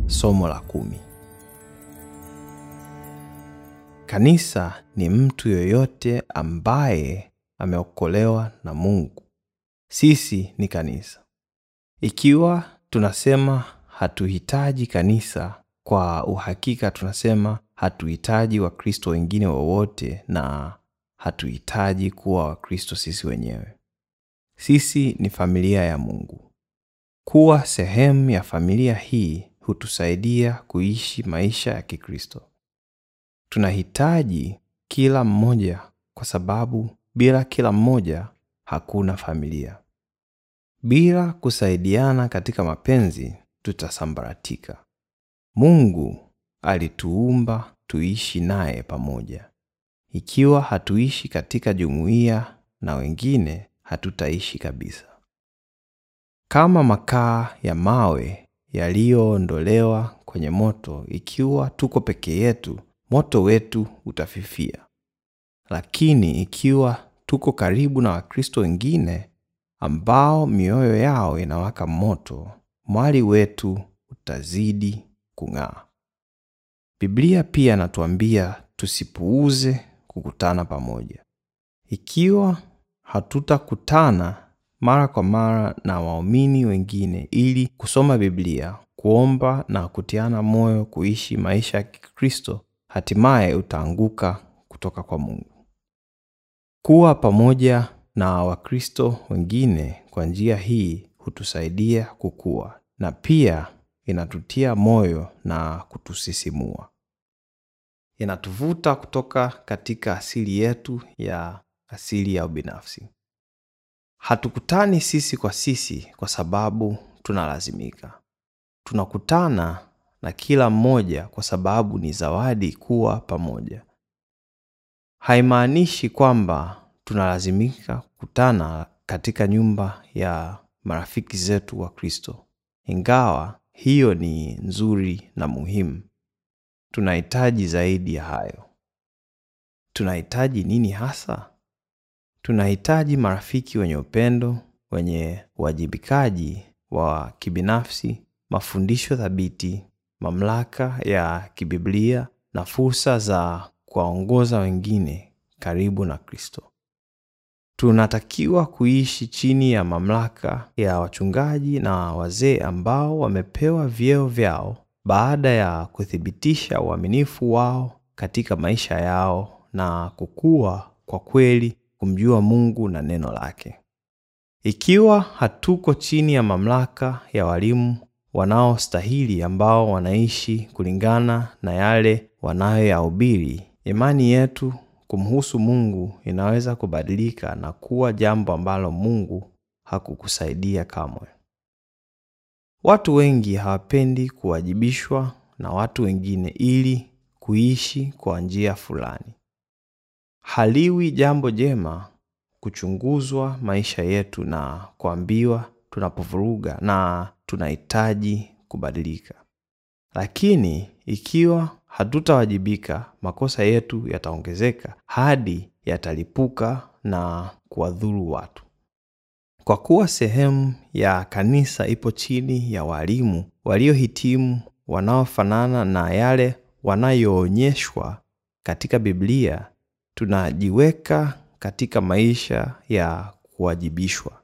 Somo la kumi. Kanisa ni mtu yoyote ambaye ameokolewa na Mungu. Sisi ni kanisa. Ikiwa tunasema hatuhitaji kanisa, kwa uhakika tunasema hatuhitaji Wakristo wengine wowote na hatuhitaji kuwa Wakristo sisi wenyewe. Sisi ni familia ya Mungu. Kuwa sehemu ya familia hii hutusaidia kuishi maisha ya Kikristo. Tunahitaji kila mmoja kwa sababu bila kila mmoja hakuna familia. Bila kusaidiana katika mapenzi tutasambaratika. Mungu alituumba tuishi naye pamoja. Ikiwa hatuishi katika jumuiya na wengine, hatutaishi kabisa. Kama makaa ya mawe yaliyoondolewa kwenye moto, ikiwa tuko peke yetu, moto wetu utafifia. Lakini ikiwa tuko karibu na Wakristo wengine ambao mioyo yao inawaka moto, mwali wetu utazidi kung'aa. Biblia pia inatuambia tusipuuze kukutana pamoja. Ikiwa hatutakutana mara kwa mara na waumini wengine ili kusoma Biblia, kuomba na kutiana moyo kuishi maisha ya Kikristo, hatimaye utaanguka kutoka kwa Mungu. Kuwa pamoja na Wakristo wengine kwa njia hii hutusaidia kukua na pia inatutia moyo na kutusisimua. Inatuvuta kutoka katika asili yetu ya asili ya ubinafsi. Hatukutani sisi kwa sisi kwa sababu tunalazimika. Tunakutana na kila mmoja kwa sababu ni zawadi kuwa pamoja. Haimaanishi kwamba tunalazimika kukutana katika nyumba ya marafiki zetu wa Kristo. Ingawa hiyo ni nzuri na muhimu, tunahitaji zaidi ya hayo. Tunahitaji nini hasa? Tunahitaji marafiki wenye upendo, wenye uwajibikaji wa kibinafsi, mafundisho thabiti, mamlaka ya kibiblia na fursa za kuwaongoza wengine karibu na Kristo. Tunatakiwa kuishi chini ya mamlaka ya wachungaji na wazee ambao wamepewa vyeo vyao baada ya kuthibitisha uaminifu wao katika maisha yao na kukua kwa kweli kumjua Mungu na neno lake. Ikiwa hatuko chini ya mamlaka ya walimu wanaostahili ambao wanaishi kulingana na yale wanayoyahubiri, imani yetu kumhusu Mungu inaweza kubadilika na kuwa jambo ambalo Mungu hakukusaidia kamwe. Watu wengi hawapendi kuwajibishwa na watu wengine ili kuishi kwa njia fulani. Haliwi jambo jema kuchunguzwa maisha yetu na kuambiwa tunapovuruga na tunahitaji kubadilika. Lakini ikiwa hatutawajibika, makosa yetu yataongezeka hadi yatalipuka na kuwadhuru watu. Kwa kuwa sehemu ya kanisa ipo chini ya walimu waliohitimu wanaofanana na yale wanayoonyeshwa katika Biblia, tunajiweka katika maisha ya kuwajibishwa.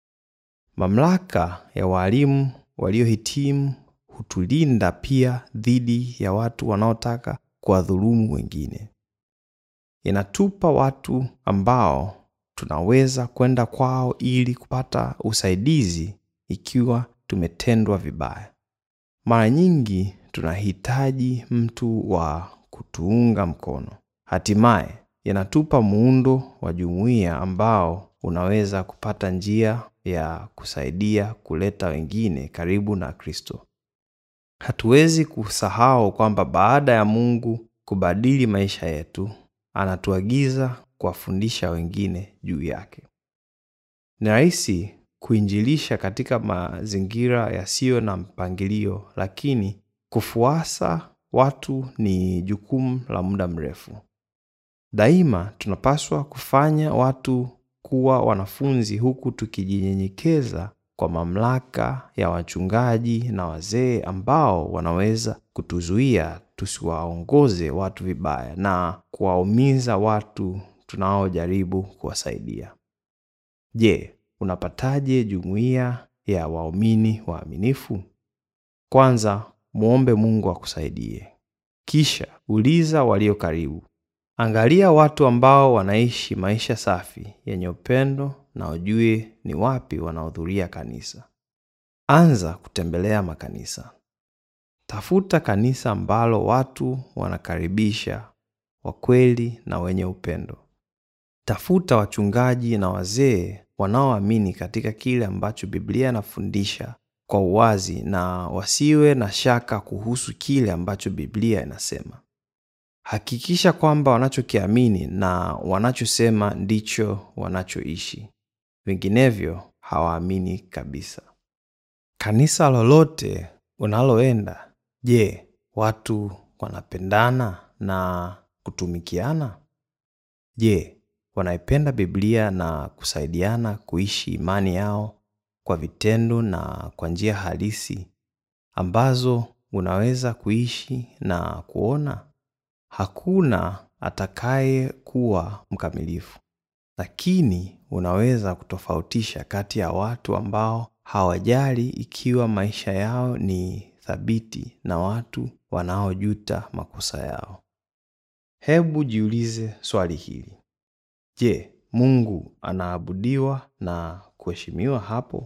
Mamlaka ya walimu waliohitimu hutulinda pia dhidi ya watu wanaotaka kuwadhulumu wengine. Inatupa watu ambao tunaweza kwenda kwao ili kupata usaidizi ikiwa tumetendwa vibaya. Mara nyingi tunahitaji mtu wa kutuunga mkono. Hatimaye inatupa muundo wa jumuiya ambao unaweza kupata njia ya kusaidia kuleta wengine karibu na Kristo. Hatuwezi kusahau kwamba baada ya Mungu kubadili maisha yetu, anatuagiza kuwafundisha wengine juu yake. Ni rahisi kuinjilisha katika mazingira yasiyo na mpangilio, lakini kufuasa watu ni jukumu la muda mrefu. Daima tunapaswa kufanya watu kuwa wanafunzi huku tukijinyenyekeza kwa mamlaka ya wachungaji na wazee ambao wanaweza kutuzuia tusiwaongoze watu vibaya na kuwaumiza watu tunaojaribu kuwasaidia. Je, unapataje jumuiya ya waumini waaminifu? Kwanza, muombe Mungu akusaidie. Kisha uliza walio karibu. Angalia watu ambao wanaishi maisha safi yenye upendo na ujue ni wapi wanahudhuria kanisa. Anza kutembelea makanisa. Tafuta kanisa ambalo watu wanakaribisha, wakweli na wenye upendo. Tafuta wachungaji na wazee wanaoamini katika kile ambacho Biblia inafundisha kwa uwazi na wasiwe na shaka kuhusu kile ambacho Biblia inasema. Hakikisha kwamba wanachokiamini na wanachosema ndicho wanachoishi. Vinginevyo hawaamini kabisa. Kanisa lolote unaloenda, je, watu wanapendana na kutumikiana? Je, wanaipenda Biblia na kusaidiana kuishi imani yao kwa vitendo na kwa njia halisi ambazo unaweza kuishi na kuona? Hakuna atakaye kuwa mkamilifu, lakini unaweza kutofautisha kati ya watu ambao hawajali ikiwa maisha yao ni thabiti na watu wanaojuta makosa yao. Hebu jiulize swali hili. Je, Mungu anaabudiwa na kuheshimiwa hapo?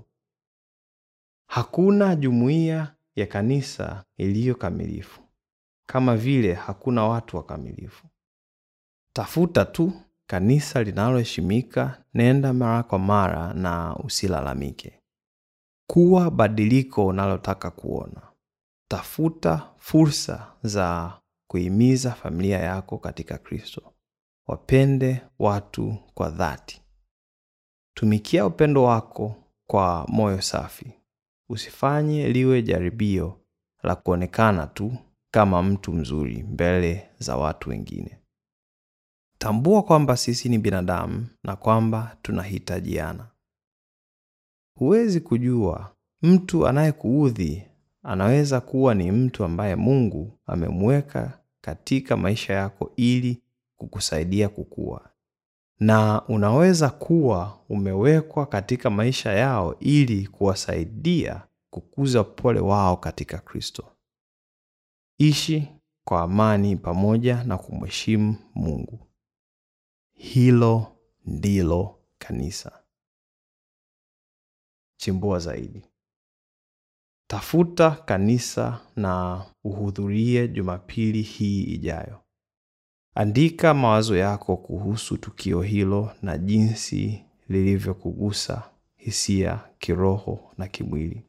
Hakuna jumuiya ya kanisa iliyo kamilifu, kama vile hakuna watu wakamilifu. Tafuta tu kanisa linaloheshimika, nenda mara kwa mara na usilalamike. Kuwa badiliko unalotaka kuona. Tafuta fursa za kuhimiza familia yako katika Kristo. Wapende watu kwa dhati. Tumikia upendo wako kwa moyo safi. Usifanye liwe jaribio la kuonekana tu kama mtu mzuri mbele za watu wengine. Tambua kwamba sisi ni binadamu na kwamba tunahitajiana. Huwezi kujua mtu anayekuudhi anaweza kuwa ni mtu ambaye Mungu amemweka katika maisha yako ili kukusaidia kukua, na unaweza kuwa umewekwa katika maisha yao ili kuwasaidia kukuza upole wao katika Kristo. Ishi kwa amani pamoja na kumheshimu Mungu. Hilo ndilo kanisa. Chimbua zaidi. Tafuta kanisa na uhudhurie Jumapili hii ijayo. Andika mawazo yako kuhusu tukio hilo na jinsi lilivyokugusa hisia, kiroho na kimwili.